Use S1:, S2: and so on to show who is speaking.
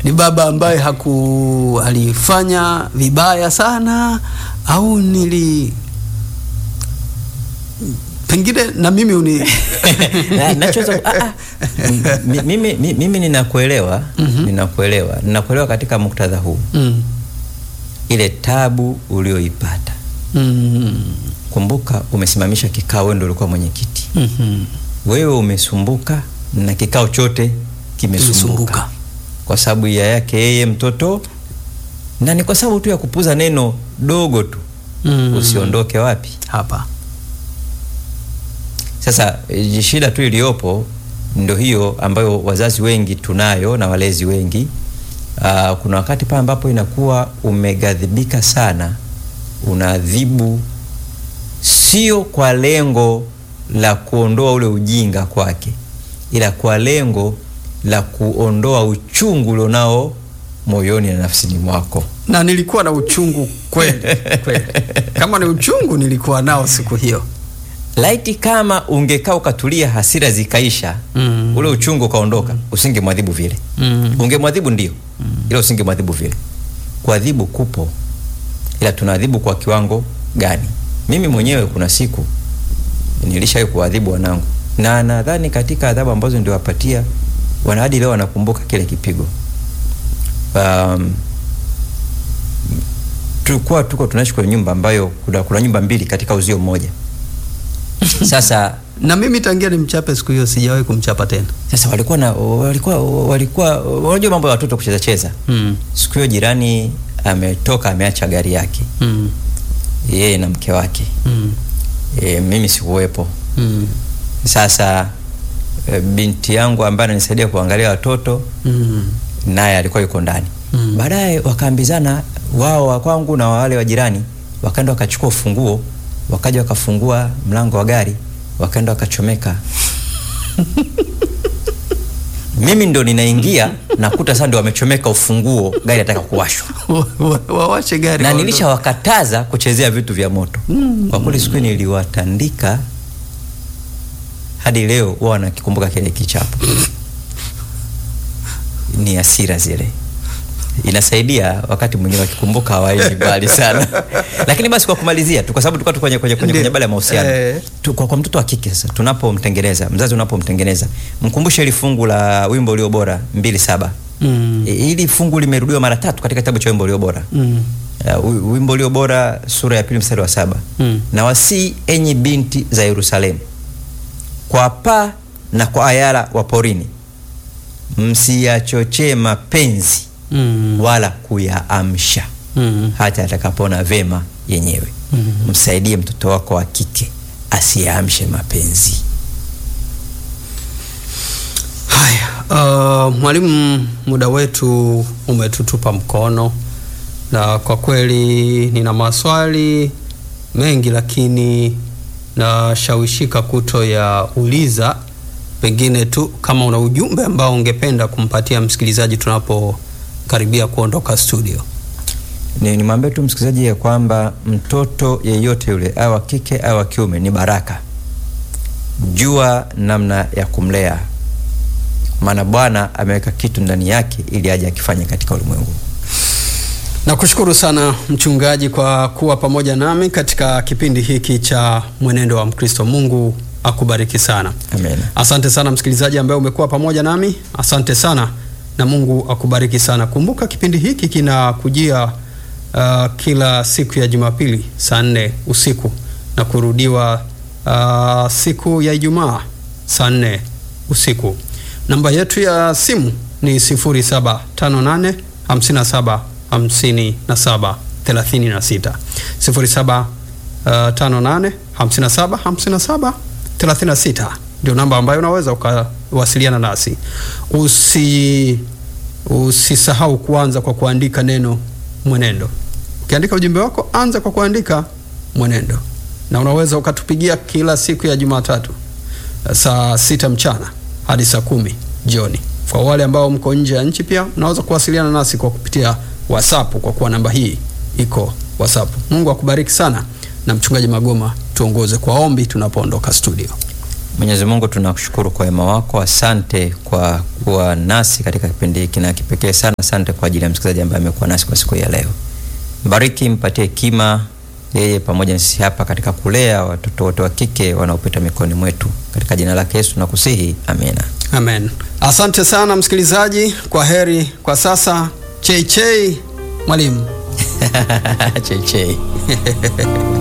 S1: ni baba ambaye haku alifanya vibaya sana au nili pengine na mimi uni
S2: Na- nachoweza ah, ah. M- mimi, mi- mimi ninakuelewa ninakuelewa ninakuelewa katika muktadha huu
S1: mm.
S2: ile tabu ulioipata
S1: Mm.
S2: kumbuka umesimamisha kikao wewe ndio ulikuwa mwenyekiti
S1: Mhm.
S2: wewe umesumbuka na kikao chote kimesumbuka
S1: Kimesumbuka.
S2: kwa sababu ya yake yeye mtoto na ni kwa sababu tu ya kupuza neno dogo tu
S1: Mm.
S2: usiondoke wapi
S1: hapa
S2: Sasa eh, shida tu iliyopo ndo hiyo ambayo wazazi wengi tunayo na walezi wengi. Uh, kuna wakati pale ambapo inakuwa umeghadhibika sana, unaadhibu sio kwa lengo la kuondoa ule ujinga kwake, ila kwa lengo la kuondoa uchungu ulionao moyoni na nafsini mwako.
S1: na nilikuwa na uchungu kweli kweli kama ni uchungu nilikuwa nao siku hiyo
S2: Laiti kama ungekaa ukatulia, hasira zikaisha,
S1: Mm.
S2: ule uchungu ukaondoka, usingemwadhibu vile.
S1: Mm.
S2: Ungemwadhibu ndio, ila usingemwadhibu vile. Kuadhibu kupo, ila tunaadhibu kwa kiwango gani? Mimi mwenyewe kuna siku nilishawahi kuadhibu wanangu, na nadhani katika adhabu ambazo niliwapatia wana hadi leo wanakumbuka kile kipigo. Um, tulikuwa tuko tunaishi kwenye nyumba ambayo kuna, kuna nyumba mbili katika uzio mmoja. Sasa
S1: na mimi tangia nimchape siku hiyo sijawahi kumchapa tena
S2: sasa walikuwa na walikuwa walikuwa unajua mambo ya watoto kucheza cheza.
S1: mm.
S2: Siku hiyo jirani ametoka ameacha gari yake
S1: Mm.
S2: yeye na mke wake
S1: Mm.
S2: e, mimi sikuwepo.
S1: Mm.
S2: Sasa e, binti yangu ambaye ananisaidia kuangalia watoto
S1: Mm.
S2: naye alikuwa yuko ndani
S1: Mm.
S2: baadaye wakaambizana wao wa kwangu na wale wa jirani, wakaenda wakachukua ufunguo, wakaja wakafungua mlango wa gari, wakaenda wakachomeka. Mimi ndo ninaingia nakuta sasa ndio wamechomeka ufunguo, gari nataka kuwashwa
S1: Wa- wa- wawashe gari
S2: na
S1: waondoke.
S2: nilishawakataza kuchezea vitu vya moto. Kwa kweli siku hiyo niliwatandika hadi leo huwa wanakikumbuka kile kichapo. Ni hasira zile, inasaidia wakati mwingine wakikumbuka hawaendi mbali sana. Lakini basi kwa kumalizia tu, kwa sababu tulikuwa tu kwenye kwenye kwenye,
S1: Ndiyo.
S2: kwenye bala ya mahusiano
S1: Eh.
S2: tu, kwa, kwa mtoto wa kike sasa, tunapomtengeneza mzazi, unapomtengeneza mkumbushe ili fungu la wimbo ulio bora mbili saba
S1: Mm.
S2: E, hili fungu limerudiwa mara tatu katika kitabu cha wimbo ulio bora
S1: Mm.
S2: Uh, wi- wimbo ulio bora sura ya pili mstari wa saba
S1: Mm.
S2: na wasii enyi binti za Yerusalemu kwa paa na kwa ayala wa porini msiyachochee mapenzi
S1: Mm.
S2: wala kuyaamsha
S1: Mm.
S2: hata atakapoona vema yenyewe
S1: Mm.
S2: msaidie mtoto wako wa kike asiyaamshe mapenzi
S1: Haya, uh, mwalimu, muda wetu umetutupa mkono, na kwa kweli nina maswali mengi, lakini nashawishika kuto ya uliza, pengine tu kama una ujumbe ambao ungependa kumpatia msikilizaji tunapokaribia kuondoka studio.
S2: ni nimwambie tu msikilizaji ya kwamba mtoto yeyote yule awe wa kike awe wa kiume ni baraka jua namna ya kumlea maana bwana ameweka kitu ndani yake ili aje akifanye katika ulimwengu
S1: Nakushukuru sana mchungaji kwa kuwa pamoja nami katika kipindi hiki cha Mwenendo wa Mkristo. Mungu akubariki sana.
S2: amen
S1: Asante sana msikilizaji ambaye umekuwa pamoja nami, asante sana na Mungu akubariki sana. Kumbuka kipindi hiki kinakujia uh, kila siku ya Jumapili saa nne usiku na kurudiwa uh, siku ya Ijumaa saa nne usiku. Namba yetu ya simu ni 0758 57 57 36 07 Uh, 58 57 57 36 ndio namba ambayo unaweza ukawasiliana nasi. Usi usisahau kuanza kwa kuandika neno mwenendo. Ukiandika ujumbe wako, anza kwa kuandika mwenendo, na unaweza ukatupigia kila siku ya Jumatatu uh, saa sita mchana hadi saa kumi jioni. Kwa wale ambao mko nje ya nchi, pia unaweza kuwasiliana nasi kwa kupitia WhatsApp kwa kuwa namba hii iko WhatsApp. Mungu akubariki sana, na mchungaji Magoma tuongoze kwa ombi tunapoondoka studio.
S2: Mwenyezi Mungu tunakushukuru kwa wema wako. Asante kwa kuwa nasi katika kipindi hiki na kipekee sana, asante kwa ajili ya msikilizaji ambaye amekuwa nasi kwa siku ya leo. Mbariki, mpatie hekima yeye pamoja na sisi hapa katika kulea watoto wote wa kike wanaopita mikononi mwetu, katika jina lake Yesu nakusihi, amina.
S1: Amen. Asante sana msikilizaji, kwa heri kwa sasa. Chei chei mwalimu.
S2: chei chei